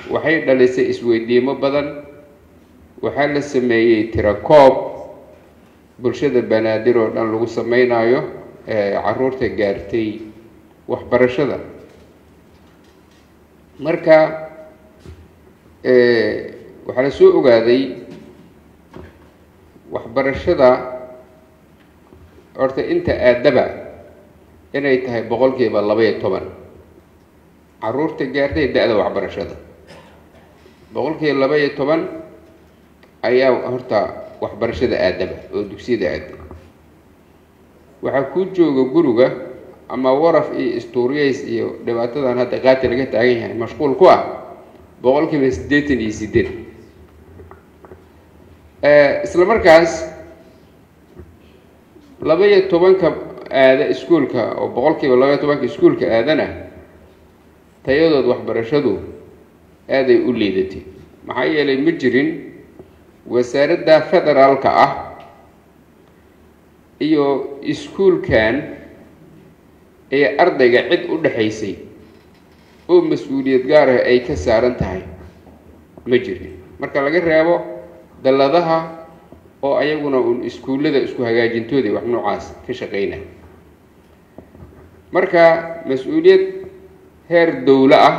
waxay dhalisay isweydiimo badan waxaa la sameeyey tirakoob bulshada banaadir oo dhan lagu sameynayo caruurta gaartay waxbarashada marka waxaa la soo ogaaday waxbarashada horta inta aadaba inay tahay boqolkiiba laba iyo toban caruurta gaartay da-da waxbarashada boqolkiiba laba iyo toban ayaa horta waxbarashada aadaba oo dugsiyada aada waxaa kuu jooga guriga ama waraf iyo istuuriyays iyo dhibaatadan hadda qaati laga taagan yahay mashquul ku ah boqolkiiba siddeetan iyo sideed isla markaas laba iyo tobanka aada iskuolka oo boqolkiiba laba iyo tobanka iskuolka aadana tayadood waxbarashadu aaday u liidatay maxaa yeelay ma jirin wasaaradda federaalka ah iyo iskuolkan ee ardayga cid u dhexaysay oo mas-uuliyad gaar ah ay ka saaran tahay ma jirin marka laga reebo dalladaha oo ayaguna uun iskuullada isku hagaajintooda wax noocaas ka shaqeyna marka mas-uuliyad heer dowlo ah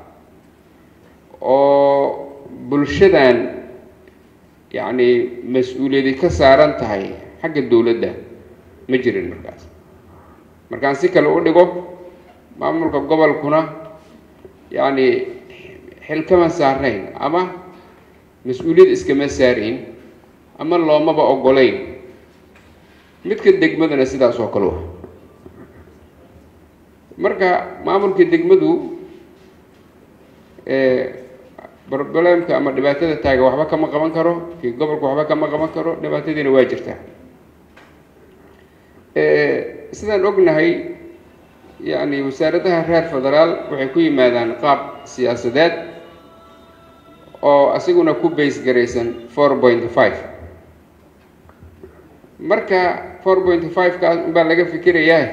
oo bulshadan yacni mas-uuliyadi ka saaran tahay xagga dowladda ma jirin markaas markaan si kale u dhigo maamulka gobolkuna yacni xil kama saarnayn ama mas-uuliyad iskama saarayn ama loomaba ogolayn midka degmadana sidaas oo kale wa marka maamulka degmadu problemka ama dhibaatada taaga waxba kama qaban karo kii gobolka waxba kama qaban karo dhibaatadiina waa jirtaa sidaan ognahay yacni wasaaradaha reer federaal waxay ku yimaadaan qaab siyaasadeed oo asiguna ku base garaysan four point five marka four point five kaas unbaa laga fikirayaa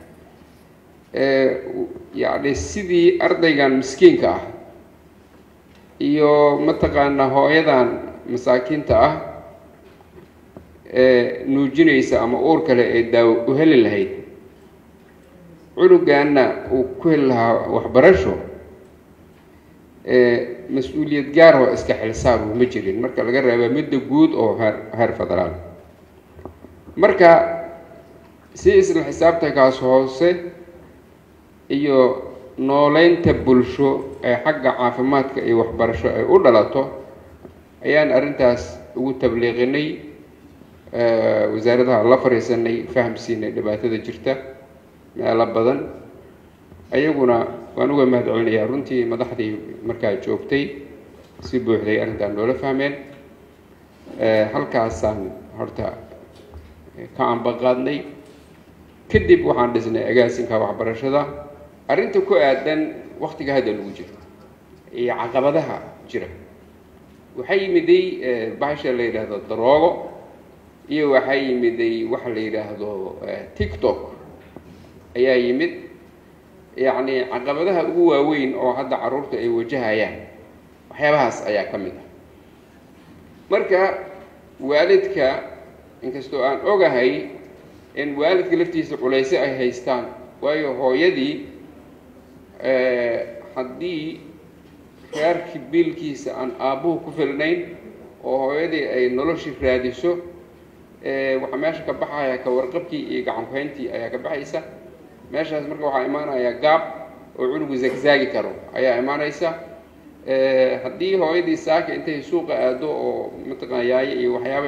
yacni sidii ardaygan miskiinka ah iyo mataqaanaa hooyadan masaakiinta ah ee nuujinaysa ama uur kale ee daawo u heli lahayd cunugaana uu ku heli lahaa waxbarasho mas-uuliyad gaar oo iska xilsaaru ma jirin marka laga reeba midda guud oo heer heer federaal marka si isla xisaabtankaas hoose iyo nooleynta bulsho ee xagga caafimaadka iyo waxbarasho ay u dhalato ayaan arrintaas ugu tabliiqinay wasaaradaha la fariisanay fahamsiinay dhibaatada jirta meelo badan ayaguna waan uga mahad celinayaa runtii madaxdii markaa joogtay si buuxday arrintaan noola fahmeen halkaasaan horta ka ambaqaadnay kadib waxaan dhisnay agaasinka waxbarashada arrinta ku aadan waktiga hadda lagu jiro iyo caqabadaha jira waxaa yimiday bahasha la yidhaahdo daroogo iyo waxaa yimiday waxa la yidhaahdo tiktok ayaa yimid yacni caqabadaha ugu waaweyn oo hadda carruurta ay wajahayaan waxyaabahaas ayaa ka mid ah marka waalidka inkastoo aan ogahay in waalidka laftiisa culayse ay haystaan waayo hooyadii haddii reerkii biilkiisa aan aabbuhu ku filnayn oo hooyadii ay noloshii raadiso waxaa meesha ka baxaya ka warqabkii iyo gacankuhayntii ayaa ka baxaysa meeshaas marka waxaa imaanaya gaab oo cunugu zagzaagi karo ayaa imaanaysa haddii hooyadii saaka intay suuqa aado oo mataqana yaayo iyo waxyaaba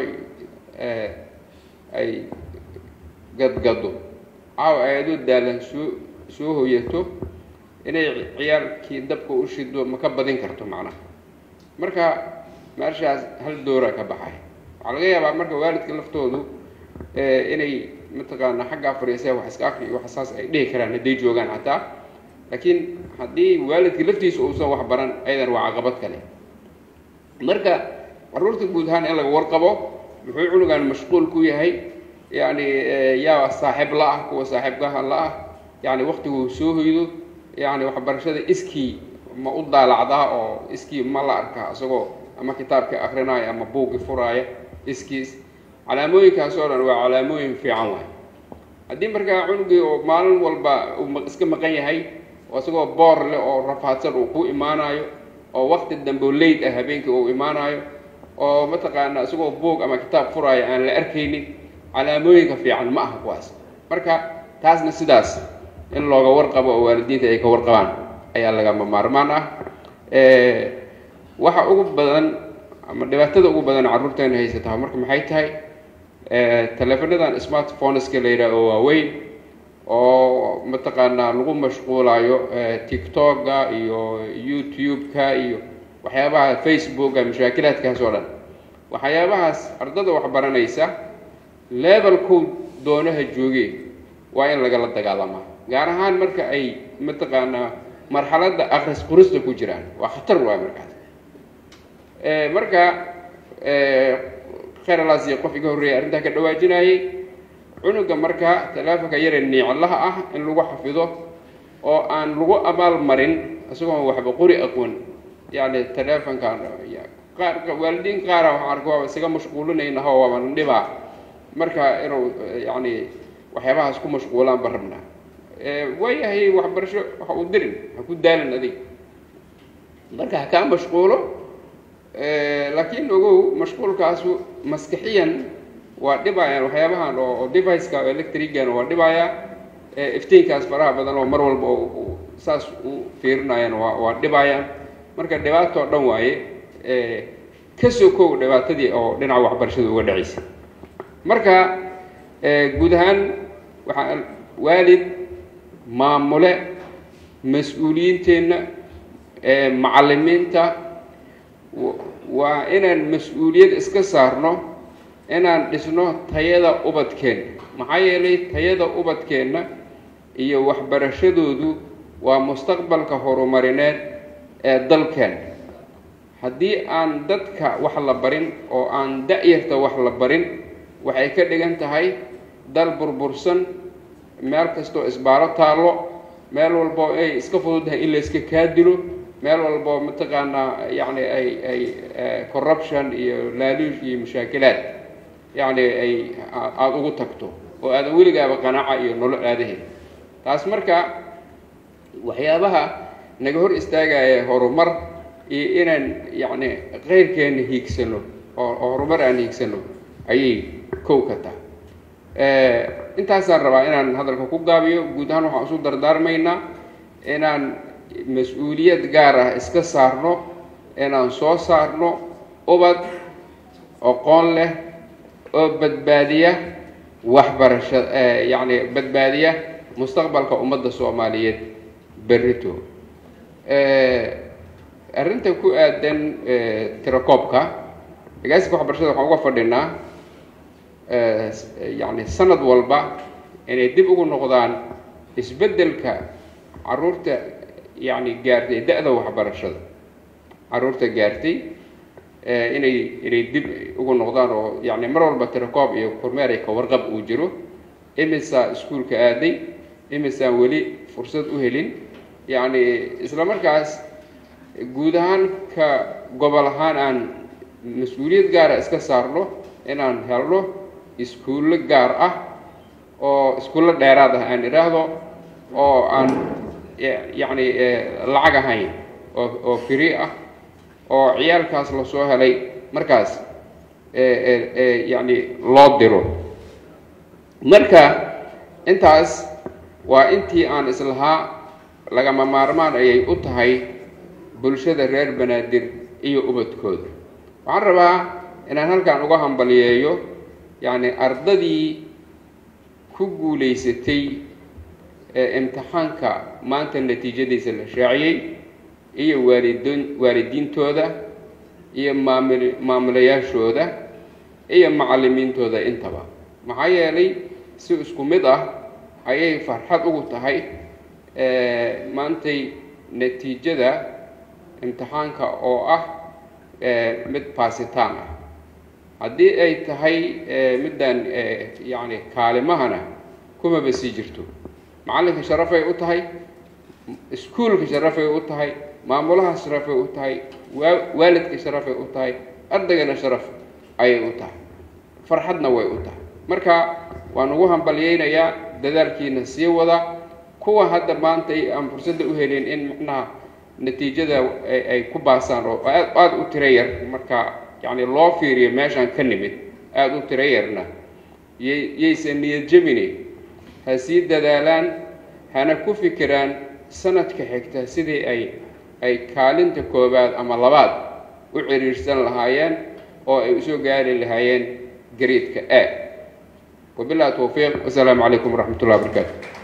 ay gadgado caawa ayadoo daalan soo soo hoyato inay ciyaalkii dabka u shido ma ka badin karto macnaha marka meeshaas hal doora ka baxay waxaa laga yaabaa marka waalidka laftoodu inay mataqaana xaggaa fadhiisee wax iska akri iyo waxsaas ay dhihi karaan hadday joogaan xataa laakiin haddii waalidka laftiisa uusan wax baran ayadan waa caqabad kale marka carruurta guud ahaan in laga warqabo muxuu cunugan mashquul ku yahay yacni yaa saaxiib la ah kuwa saaxiibkaha la ah yacni waktiguu soo hoydo yacni waxbarashada iskii ma u daalacdaa oo iskii ma la arkaa isagoo ama kitaabka akrinaayo ama buuggi furaaya iskiis calaamooyinkaas oo dhan waa calaamooyin fiican waay haddii markaa cunugii oo maalin walba uu iska maqan yahay oo isagoo boor leh oo rafaadsan uu ku imaanayo oo wakti dambe leyd ah habeenkii uu imaanayo oo mataqaanaa isagoo buog ama kitaab furaayo aan la arkaynin calaamooyinka fiican ma aha kuwaas marka taasna sidaas in looga warqabo oo waalidiinta ay ka warqabaan ayaa lagama maarmaan ah waxa ugu badan ama dhibaatada ugu badan carruurteena haysataa marka maxay tahay teleefonadan smartphoneska la yidhaah oo waaweyn oo mataqaanaa lagu mashquulayo tiktoka iyo youtube-ka iyo waxyaabaha facebooka mashaakilaadkaas oo dhan waxyaabahaas ardada waxbaranaysa levelkow doonaha joogeen waa in lagala dagaalamaa gaar ahaan marka ay mataqaanaa marxaladda akris qurista ku jiraan waa khatar waay markaas marka kheralaas iyo qof iga horreeyay arrintaa ka dhawaajinayay cunuga marka talaafonka yare niiclaha ah in lagu xafido oo aan lagu abaal marin isagoon waxba qori aqoon yani teleefonkan qaar waalidiin qaara waxaan arka waaba isaga mashquulinaynaho waaba dhibaa marka inuu yani waxyaabahaas ku mashquulaan ba rabnaa waayahay waxbarasho waxa uu dirin ha ku daalin adig marka ha kaa mashquulo laakiin ogow mashquulkaasu maskixiyan waa dhibayaan waxyaabahan oo deviceka electrigan waa dhibaya iftiinkaas faraha badan oo mar walba saas u fiirinayaan waa waa dhibayaan marka dhibaato o dhan waaye ka sokow dhibaatadii oo dhinaca waxbarashada uga dhacaysa marka guud ahaan waxaa waalid maamule mas-uuliyiinteenna macallimiinta waa inaan mas-uuliyad iska saarno inaan dhisno tayada ubadkeenna maxaa yeelay tayada ubadkeenna iyo waxbarashadoodu waa mustaqbalka horumarineed ee dalkeenna haddii aan dadka wax la barin oo aan da-yarta wax la barin waxay ka dhigan tahay dal burbursan meel kastoo isbaaro taallo meel walbo ay iska fududahay in la iska kaa dilo meel walbo mataqaanaa yacni ay ay corruption iyo laaluush iyo mashaakilaad yacni ay aada ugu tagto oo aadan weligaaba qanaaca iyo nolo aadaheed taas marka waxyaabaha naga hor istaagaya horumar iyo inaan yacni keyrkeena hiigsano oo horumar aan hiigsano ayay kow ka tahay intaasaan rabaa inaan hadalka ku gaabiyo guud ahaan waxaan isu dardaarmaynaa inaan mas-uuliyad gaar ah iska saarno inaan soo saarno ubad aqoon leh oo badbaadiya waxbarasha yacni badbaadiya mustaqbalka ummadda soomaaliyeed berrito arrinta ku aadan tirakoobka agaasinka waxbarashada waxaan uga fadhinaa yacni sanad walba inay dib ugu noqdaan isbeddelka carruurta yacni gaartay da-da waxbarashada carruurta gaartay inay inay dib ugu noqdaan oo yacni mar walba tirakoob iyo kormeer ay ka warqab uu jiro imisaa iskuulka aaday imisaan weli fursad u helin yacni isla markaas guud ahaan ka gobol ahaan aan mas-uuliyad gaara iska saarno inaan helno iskuullo gaar ah oo iskuullo dheeraad ah aan idhaahdo oo aan yacni lacag ahayn oo oo free ah oo ciyaalkaas lasoo helay markaas yacni loo diro marka intaas waa intii aan islahaa lagama maarmaan ayay u tahay bulshada reer banaadir iyo ubadkooda waxaan rabaa inaan halkan uga hambaliyeeyo yacni ardadii ku guulaysatay ee imtixaanka maanta natiijadiisa la shaaciyey iyo waalidin waalidiintooda iyo maamul maamulayaashooda iyo macallimiintooda intaba maxaa yeelay si isku mid ah ayay farxad ugu tahay maantay natiijada imtixaanka oo ah mid baasitaan ah haddii ay tahay middan yacni kaalimahana kumaba sii jirto macallinka sharafay u tahay iskuulka sharafay u tahay maamulaha sharafay u tahay waalidka sharafay u tahay ardaygana sharaf ayay u tahay farxadna way u tahay marka waan ugu hambalyeynayaa dadaalkiina sii wada kuwa hadda maanta aan fursadda u helin in macnaha natiijada ay ku baasaan oo aad aada u tiro yar marka yacni loo fiiriyo meeshaan ka nimid aada u tiro yarna yay yaysan niyad jebine ha sii dadaalaan hana ku fikiraan sanadka xigta sidii ay ay kaalinta koowaad ama labaad u ciriirsan lahaayeen oo ay usoo gaari lahaayeen gariidka a wabillahi towfiiq wasalaamu calaykum waraxmat ullahi wabarakaatu